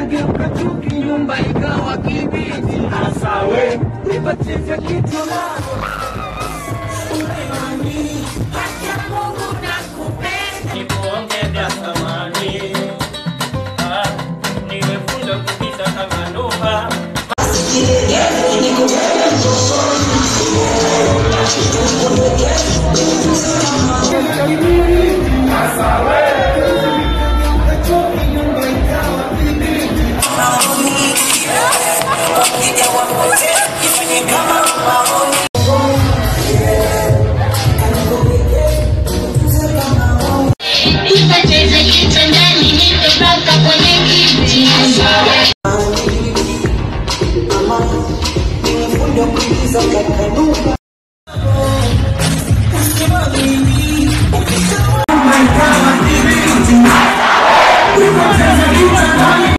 ikageuka chuki, nyumba ikawa kibiti. Hasa we nipatie kitu Haki ya Mungu